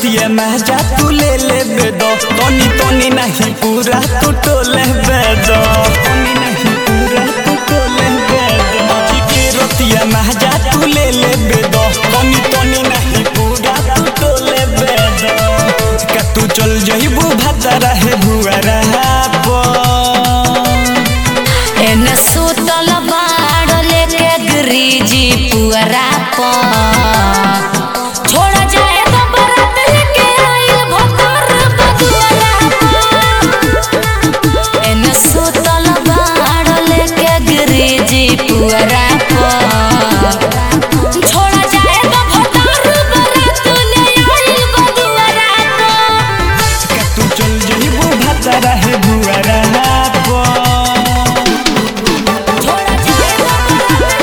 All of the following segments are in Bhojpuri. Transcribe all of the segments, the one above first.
रतिया महजा तू ले ले बेदो तनी तनी नहीं पूरा तू टोले बेदो तनी नहीं पूरा तू टोले बेदो आज के रतिया महजा तू ले ले बेदो तनी तनी नहीं पूरा तू टोले बेदो का तू चल जइबू भतरा है भुआरा पो एने सुतल बाड़ लेके गिरिजी पुअरा प छोड़ा जाए तो बरात लेके आइल भोकर बदुअरा प एने सुतल बाड़ लेके गिरिजी पुअरा प छोड़ा जाए तो भोकर बरात ले आइल बदुअरा प का तू चल जइबू भतरा है भुआरा पो छोड़ा जाए तो बरात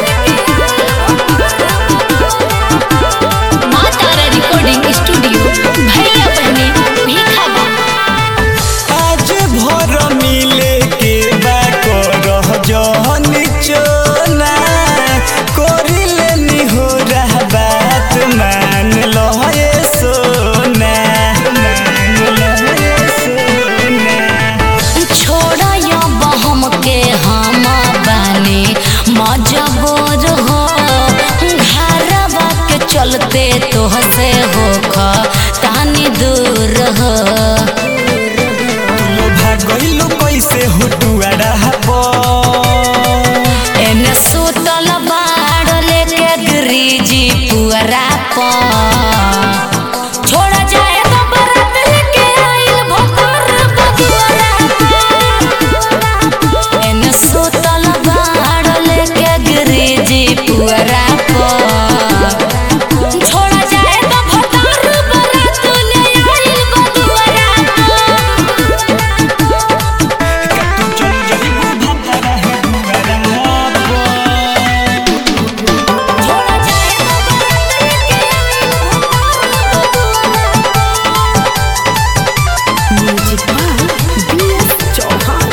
लेके माँ तारा रिकॉर्डिंग स्टूडियो भैया बहनी भीखा बा आज भर मिले के बा करह जहन चोना करिले निहोरा बात मान लहे सोना मान लहे सोना छोड़ा या बहम के हम बानी मजबूर हो घरवा के चलते तोहसे हो तानी दूर हो लो भागइलो कैसे हुटुआड़ा पो एने सुतल बाड़ लेके गिरिजी पुअरा प छोड़ा जाए तो बरात लेके आइल भोकर बदुअरा प एने सुतल बाड़ लेके गिरिजी पुअरा प छोड़ा जाए तो भोकर बरात ले आइल बदुअरा प का तू चल जइबू भतरा है भुआरा पो छोड़ा जाए तो बरात लेके म्यूजिक बाय बीएस चौहान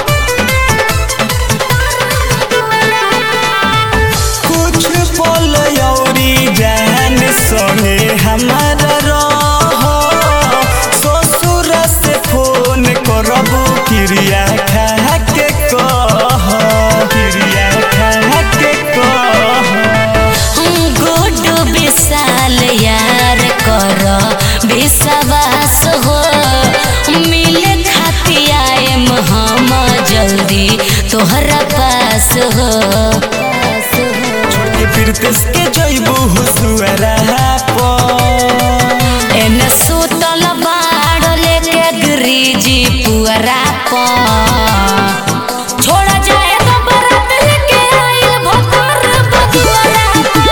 कुछ पल औरी जान संगे हमारा रहो ससुर से फोन करबू क्रिया खा के कह क्रिया खा के कह गुड विशाल यार कर विश्वास हो मिले खाती आएम हम जल्दी तोहरा पास हो छोड़ के फिर के जइबू हुसुआरा पो एने सुतल बाड़ लेके गिरिजी पुअरा प छोड़ा जाए तो बरात लेके आइल भोकर बदुअरा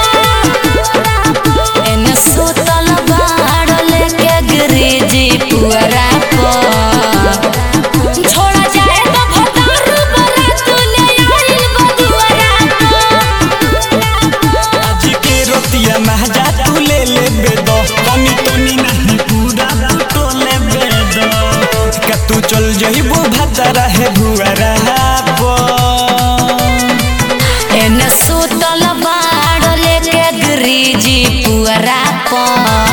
प एने सुतल बाड़ लेके गिरिजी पुअरा प छोड़ा जाए तो भोकर बरात ले आइल बदुअरा प आज के रतिया महजा तू ले ले बेदो तनी तनी नहीं पूरा तो ले बेदो का तू चल जइबू भतरा है भुआरा पो एने सुतल बाड़ लेके गिरिजी पुअरा प